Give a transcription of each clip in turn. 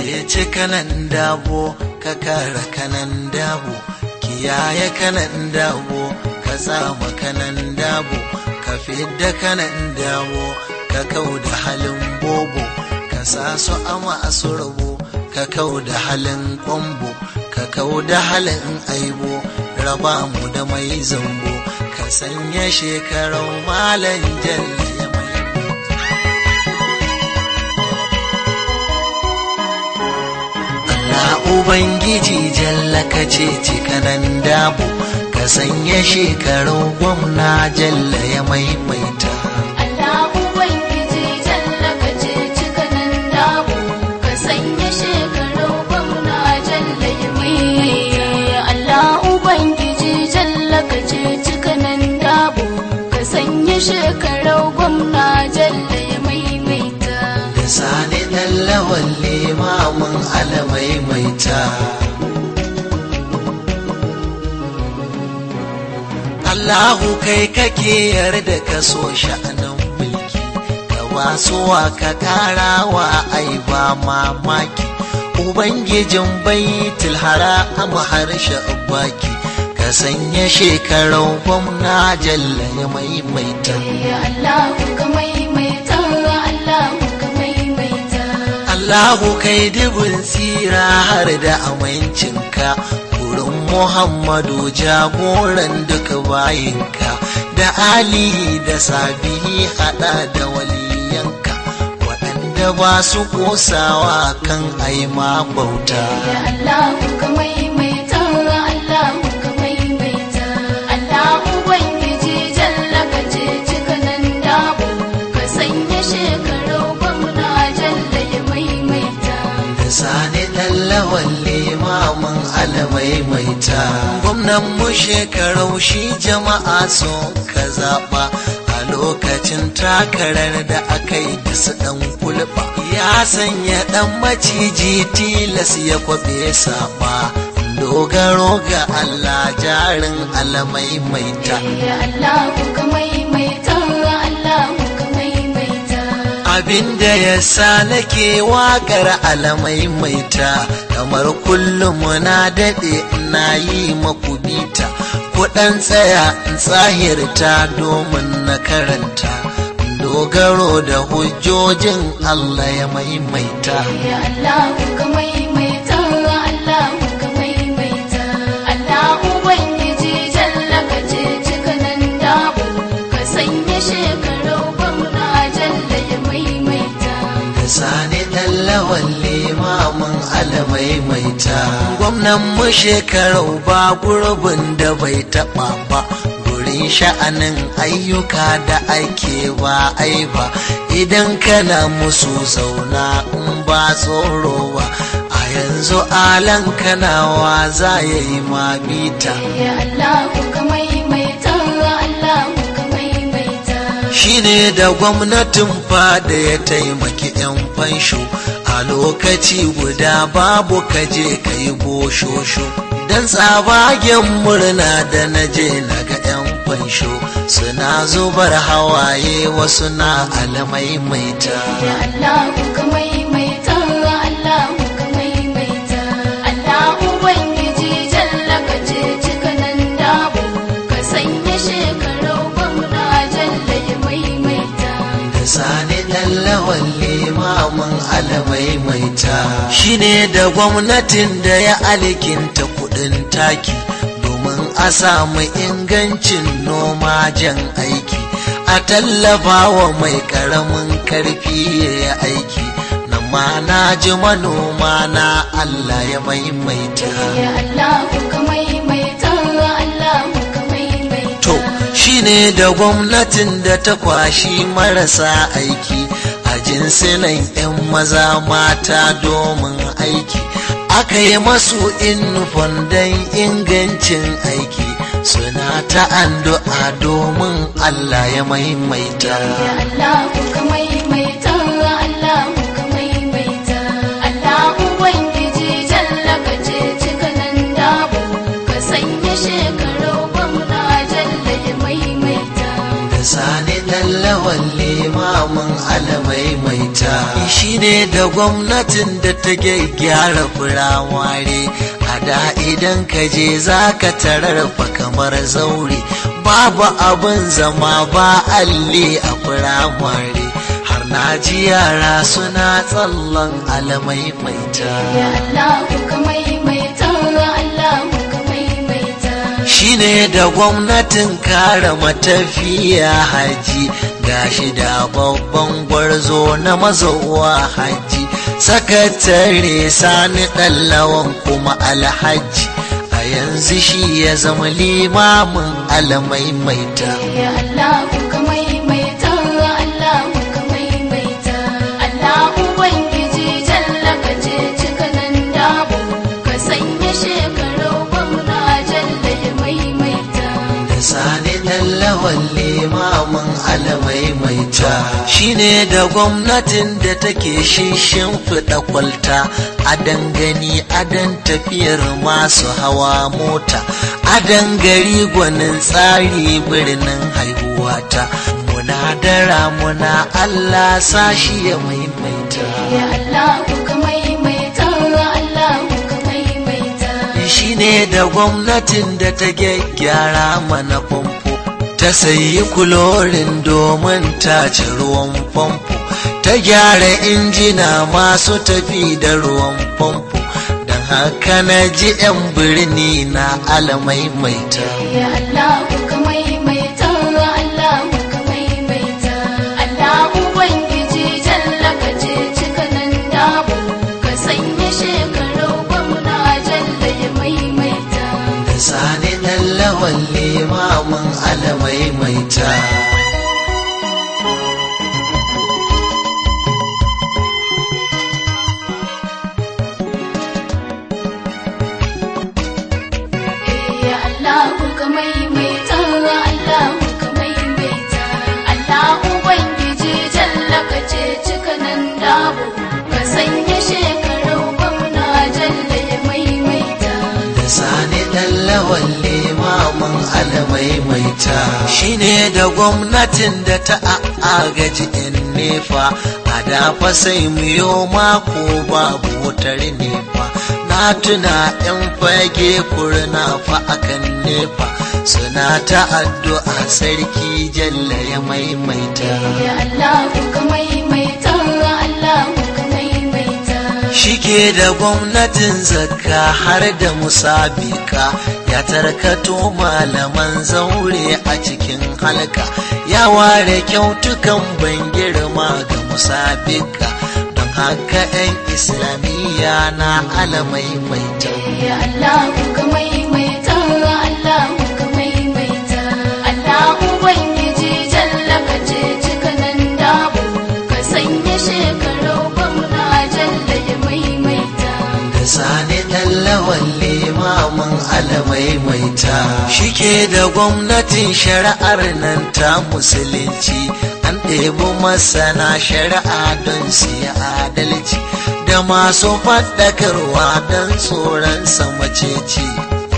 ceci kanan dabo ka kare kanan dabo kiyaye kanan dabo ka tsama kanan dabo ka fidda kanan dabo ka kau da halin bobo ka sa su ama su rabo ka kau da halin kwambo ka kau da halin aibo raba mu da mai zambo ka sanya shekarau malan jalle ya mai Allah Ubangiji jalla ka ce cikanan dabo ka sanya shekaru gwamna jalla ya maimaita Allah Ubangiji jalla ka ce cikanan dabo ka sanya shekaru gwamna jalla ya mai Allah Ubangiji jalla ka ce cikanan dabo ka sanya shekaru gwamna jalla ya maimaita da sani dan lawan limamin alamaimaita Allahu kai kake yarda ka so sha'anin mulki ka wasuwa ka karawa ai ba mamaki Ubangijin baitul haram harshe baki ka sanya shekarau gwamna jalla ya maimaita Ya Allah ka maimaita Allah ka maimaita Allahu kai dubin tsira har da amincinka wurin Muhammadu jagoran duka bayinka da Ali da Sabihi hada da waliyanka waɗanda ba su kosawa kan aima bauta. Ya Allah ka maimaita Allah ka maimaita Allah ubangiji jalla ka ce cikanan dabo ka sanya shekaru gwamna jalla ya maimaita da sani lawan limamin alamaimaita gwamnan mu shekarau shi jama'a so ka zaɓa a lokacin takarar da aka yi su ɗan kulɓa ya sanya ɗan maciji tilas ya kwaɓe saɓa dogaro ga Allah jarin alamaimaita Ya Allah ka maimaita Allah ka maimaita abinda ya sa nake waƙar alamaimaita kamar kullum na daɗe na yi maku bita kuɗan tsaya in tsahirta domin na karanta dogaro da hujjojin Allah ya maimaita Ya Allah ka maimaita Allah ka maimaita Allah ubangiji jalla ka ce cikanan dabo ka sanya shekaru gwamna jalla ya maimaita da sani lawan limamin alamaimaita gwamnan mu shekarau ba gurbin da bai taɓa ba gurin sha'anin ayyuka da ake ba ai ba idan kana musu zauna in ba tsoro ba a yanzu alan kanawa za ya yi ma bita Ya Allah ka maimaita Allah ka maimaita shine da gwamnatin fada ya taimaki 'yan fansho a lokaci guda babu kaje ka yi boshosho don tsabagen murna da naje na ga 'yan fansho suna zubar hawaye wasu na alamaimaita Ya Allah ka maimaita Allah ka maimaita Allah ubangiji jalla ka ce cikanan dabo ka sanya shekaru gwamna jalla ya maimaita da sani lawan limamin alamaimaita shine da gwamnatin da ya alkinta kudin taki domin a samu ingancin noma jan aiki a tallafa wa mai karamin karfi ya yi aiki na ma na ji manoma na Allah ya maimaita Ya Allah ka maimaita Allah ka maimaita To, shi ne da gwamnatin da ta kwashi marasa aiki a jinsinan 'yan maza mata domin aiki. Aka yi masu inufon don ingancin aiki suna ta addu'a domin Allah ya maimaita. Ya Allah ka maimaita Allah ka maimaita Allah ubangiji jalla ka ce cikanan dabo ka sanya shekaru gwamna jalla ya maimaita Da sani lawan limamin alamai maimaita shi ne da gwamnatin da ta gyara firamare a da idan ka je za ka tarar fa kamar zaure babu abin zama ba alli a firamare har na ji yara suna tsallan alamaimaita Ya Allahu ka maimaita, Allahu ka maimaita. shine da gwamnatin kare matafiya haji gashi da babban gwarzo na mazowa haji sakatare sani ɗallawan kuma alhaji a yanzu shi ya zama limamin alamaimaita Ya Allahu ka maimaita, Allahu ka maimaita. Allah Ubangiji jalla ka ce cikanan dabo, ka sanya shekaru gwamna jalla ya maimaita. da sani ɗallawan limamin alamaimaita shine da gwamnatin da take shishin fiɗa kwalta a dangane adan tafiyar masu hawa mota a dangari gwanin tsari birnin haihuwata muna dara muna allah sashi ya maimaita Ya Allahu ka maimaita, Allahu ka maimaita. shine da gwamnatin da ta gyaggyara mana famfo ta sayi kulorin domin tace ruwan famfo ta gyara injina masu tafi da ruwan famfo don haka na ji 'yan birni na alamaimaita Ya Allahu ka maimaita, Allahu ka maimaita. Allah Ubangiji jalla ka ce cikanan dabo, ka sanya shekaru gwamna jalla ya maimaita. da sani ɗan lawan limamin alamaimaita Ya Allahu ka maimaita, Allahu ka maimaita. Allah Ubangiji jalla ka ce cikanan dabo, ka sanya shekaru gwamna jalla ya maimaita. da sani ɗan lawan limamin alamaimaita shine da gwamnatin da ta agaji in nefa a dafa sai miyo mako babu wutar nefa na tuna yan fage kurna fa akan nefa suna ta addu'a sarki jalla ya maimaita Ya Allahu ka maimaita, Allahu ka maimaita. shike da gwamnatin zakka har da musabika ya tarkato malaman zaure a cikin halka ya ware kyautukan ban girma ga musabika don haka 'yan islamiyya na alamaimaita Ya Allahu ka maimaita, Allahu ka maimaita. Allah Ubangiji jalla ka ce cikanan dabo, ka sanya shekaru gwamna jalla ya maimaita. da sani ɗan lawan limamin alamaimaita shike da gwamnatin shari'ar nan ta musulunci an ɗebi masana shari'a don su yi adalci da masu faɗakarwa don tsoron samaceci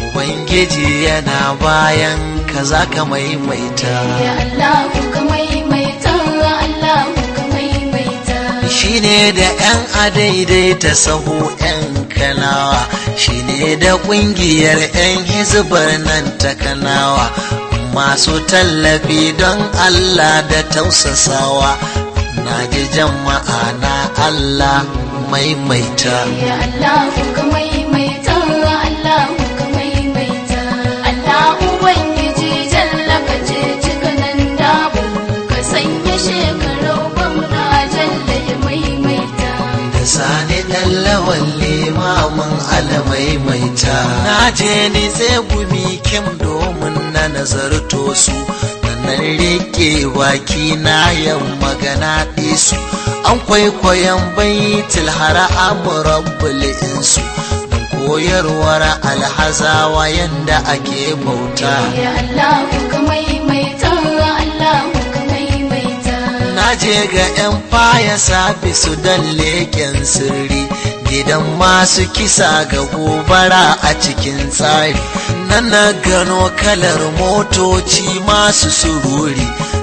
ubangiji yana bayan ka za ka maimaita Ya Allahu ka maimaita, Allahu ka maimaita. shine da 'yan adaidaita sahu 'yan kanawa shine da kungiyar 'yan hizbar nan ta kanawa masu tallafi don Allah da tausasawa na ji jama'a na Allah maimaita Ya Allahu ka maimaita, Allahu ka maimaita. Allah Ubangiji jalla ka ce cikanan dabo, ka sanya shekaru gwamna jalla ya maimaita. da sani ɗan lawan limamin alamaimaita na je ni gumi kim domin na nazarto su nan rike baki na yan magana su an kwaikwayon baitul hara'am rabbul insu don koyarwar alhazawa yanda ake bauta Ya Allahu ka maimaita, Allahu ka maimaita. na je ga 'yan faya sabisu don leƙen sirri gidan masu kisa ga gobara a cikin tsari na na gano kalar motoci masu sururi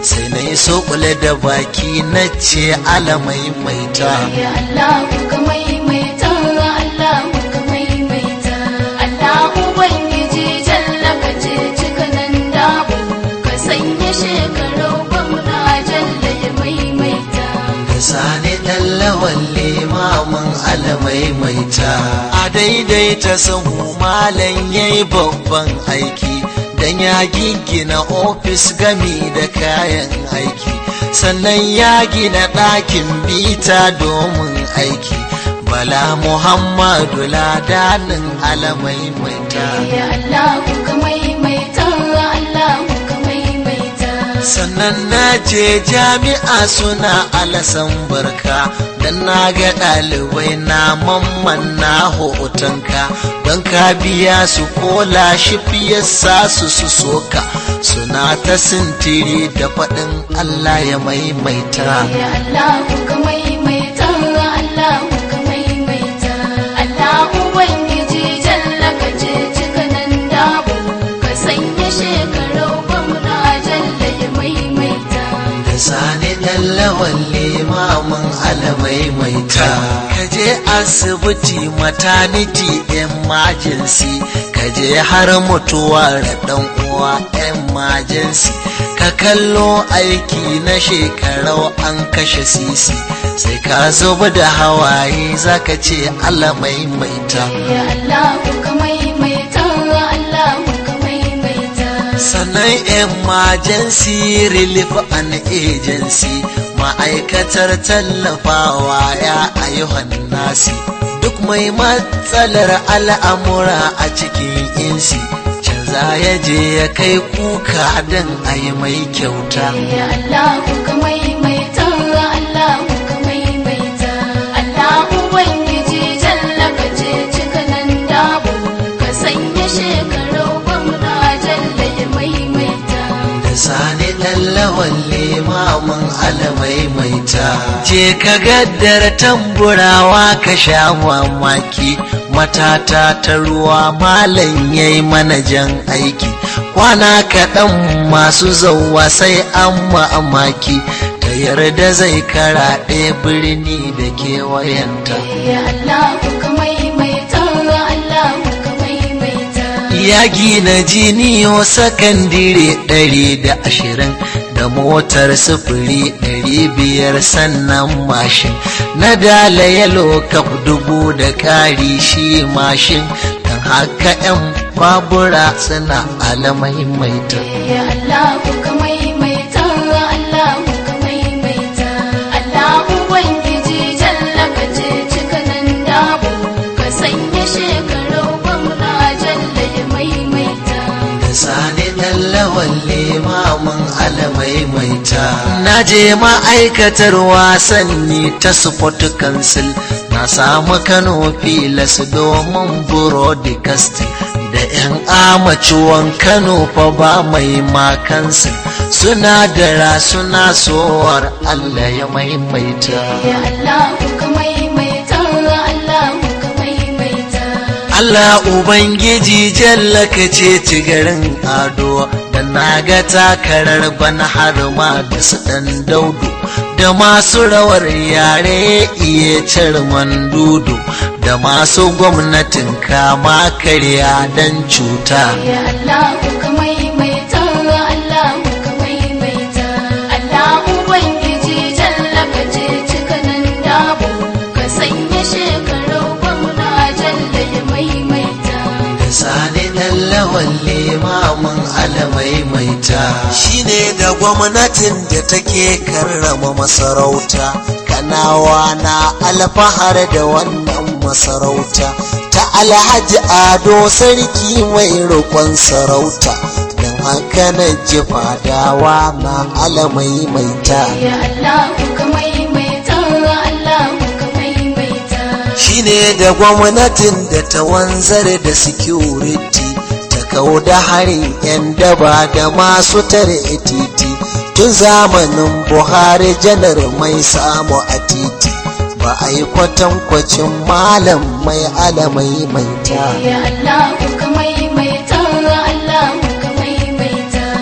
sai na yi sokule da baki na ce alamai maita Ya Allah ka maimaita Allah ka maimaita Allah ubangiji jalla ka ce cika nan dabo ka sanya shekaru gwamna jalla ya maimaita da sani ɗallawan limamin alamai maita a daidaita sahu malam yayi babban aiki dan ya giggina ofis gami da kayan aiki sannan ya gina ɗakin bita domin aiki bala muhammadu ladanin alamai maita Ya Allah ka maimaita Allah ka maimaita sannan na je jami'a suna alasan barka dan na ga ɗalibai na mamman na hotonka don ka biya su kola shi fiye sa su su soka suna ta sintiri da faɗin Allah ya maimaita Ya Allah ka maimaita Allah ka maimaita Allah ubangiji jalla ka ce cika nan dabo ka sanya shekaru gwamna jalla ya maimaita da sani ɗallawan limamin alamaimaita ka je asibiti maternity emergency ka je har mutuwa da ɗan uwa emergency ka kallo aiki na shekarau an kashe sisi sai ka zuba da hawaye zaka ce alamaimaita Ya Allah ka maimaita Allah ka maimaita sannan emergency relief and agency ma'aikatar tallafawa ya ayyuhan nasi duk mai matsalar al'amura a cikin insi canza ya je ya kai kuka don a yi mai kyauta Ya Allah ka maimaita Allah ka maimaita Allah ubangiji jalla ka ce cika nan dabo ka sanya shekaru gwamna jalla ya maimaita da sani lallawan limamin alamaimaita je ka gaddar tamburawa ka sha mamaki matata ta ruwa malam yayi manajan aiki kwana kaɗan masu zauwa sai an mamaki ta yarda zai karaɗe birni da kewayenta Ya Allah ka maimaita Allah ka maimaita ya gina jiniyo sakandire ɗari da ashirin da motar sufuri ɗari biyar sannan mashin na dala yalo kaf dubu da ƙari shi mashin don haka 'yan babura suna alamaimaita Ya Allah ka maimaita Allah ka maimaita Allah ubangiji jalla ka ce cika nan dabo ka sanya shekaru gwamna jalla ya maimaita da sani lallawan limamin alamaimaita na je ma'aikatar wasanni ta sport council na samu kano filas domin broadcasting da 'yan amaciwon kano fa ba mai makansu suna dara suna sowar allah ya maimaita Ya Allah ka maimaita Allah ka maimaita Allah Ubangiji jalla ka ce ci garin ado da na ga takarar bana har ma da su ɗan daudu da masu rawar yare iya carman dudu da masu gwamnatin kama karya don cuta. Ya Allah ka maimaita Allah ka maimaita Allah ubangiji jalla ka ce cika nan dabo ka sanya shekaru gwamna jalla ya maimaita da sani lallawan limamin alamaimaita shine da gwamnatin da take karrama masarauta kanawa na alfahar da wannan masarauta ta alhaji ado sarki mai roƙon sarauta don haka na ji fadawa na alamaimaita Ya Allah ka maimaita Allah ka maimaita shine da gwamnatin da ta wanzar da security ta kau da harin 'yan daba da masu tare titi tun zamanin buhari janar mai samu a titi ba a yi kwatankwacin malam mai alamai maita Ya Allah ka maimaita Allah ka maimaita don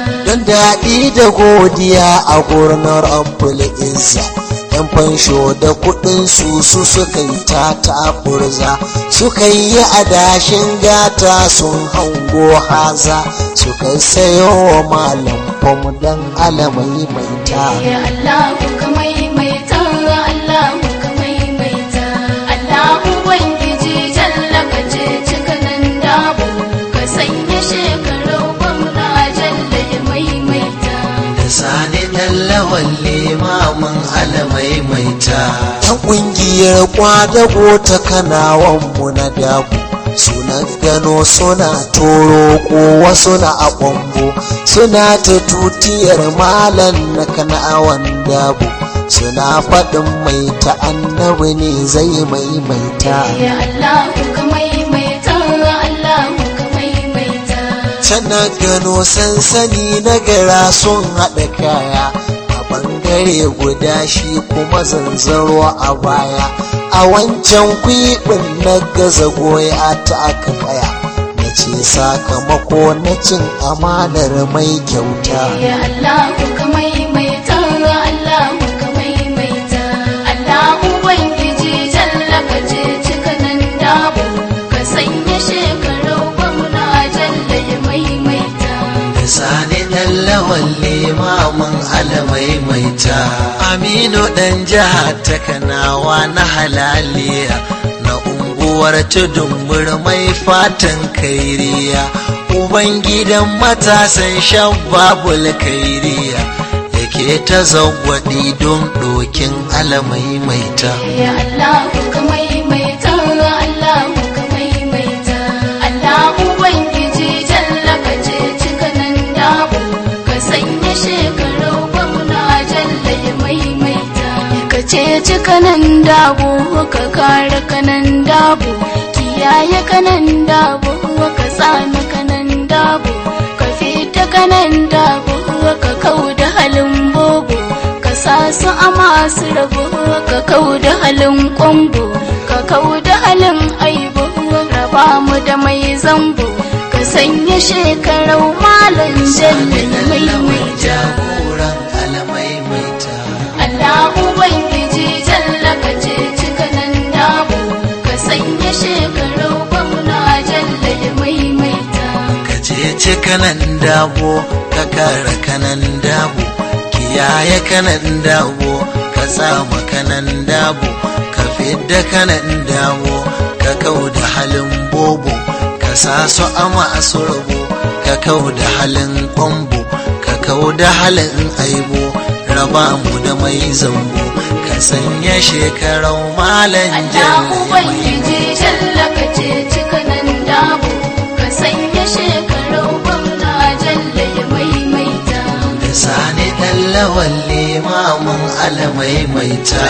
daɗi da godiya a gurin rabbul izza yan fansho da kuɗin su su suka yi ta taburza suka yi adashin gata sun hango haza suka sayo wa malam fam dan alamai mai ta Ya Allahu ka maimaita, Allahu ka maimaita. Allahu Ubangiji jalla ka ce cikanan dabo, ka sanya shekaru gwamna jalla ya maimaita. da sani lallawan limamin alamai mai ta yan ƙungiyar kwadago ta kanawanmu na dabu suna gano suna toro ko wasu na a ƙwambo suna ta tutiyar malan na kanawan dabu suna faɗin mai ta annabi ne zai maimaita Ya Allahu ka maimaita, Allahu ka maimaita. tana gano sansani na gara sun haɗa kaya a bangare guda shi kuma zanzaro a baya a wancan kwiɓin na gaza goya ta aka kaya na ce sakamako na cin amanar mai kyauta Ya Allahu ka maimaita, Allahu ka maimaita. Allahu Ubangiji jalla ka ce cikanan dabo, ka sanya shekaru gwamna jalla ya maimaita. da sani ɗan lawan limamin alamai mai ta aminu ɗan jihar ta kanawa na halaliya na unguwar tudun mai fatan kairiya ubangidan matasan shabbabul kairiya yake ta zagwaɗi don ɗokin alamai mai ta Ya Allahu ka maimaita, Allahu ka maimaita. Allahu Ubangiji jalla ka ce cikanan dabo, ka sanya shekaru gwamna jalla ya maimaita. Ka ce cikanan dabo, ka kare kanan dabo, kiyaye kanan dabo, ka tsami kanan dabo, ka fita kanan dabo, ka kauda halin bobo. ka sa su a masu rabo ka kau da halin kwambo ka kau da halin aibo raba mu da mai zambo ka sanya shekarau malam jalli mai mai jagoran alamai mai ta Allah Ubangiji jalla ka ce cikanan dabo ka sanya shekarau gwamna jalla ya maimaita ka je ci kanan dabo ka kara kanan dabo kiyaye kanan dabo ka tsama kanan dabo ka fidda kanan dabo ka kau da halin bobo ka sa su a masu rabo ka kau da halin kwambo ka kau da halin aibo raba mu da mai zambo ka sanya shekarau malan Allah jalla Ubangiji jalla ka ce cikanan dabo ka sanya shekarau gwamna jalla ya maimaita da sani ɗan lawan limamin alamai mai ta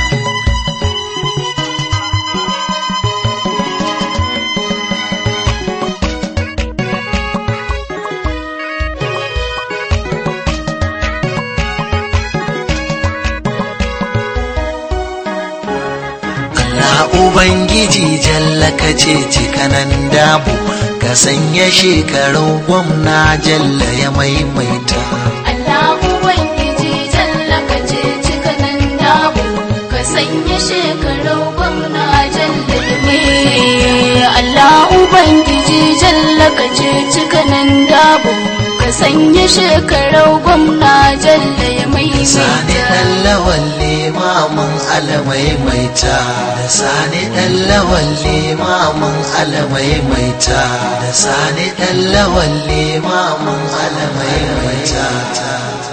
Allah Ubangiji jalla ka ce cikanan dabu ka sanya shekaru gwamna jalla ya maimaita Allah Ubangiji jalla ka ce cikanan dabo ka sanya shekarau gwamna jalla ya maimaita Allah Ubangiji jalla ka ce cikanan dabo ka sanya shekarau gwamna jalla ya sani maimaita ɗan lawan limamin alamai maita da sani ɗan lawan limamin alamai maita da sani ɗan lawan limamin alamai maita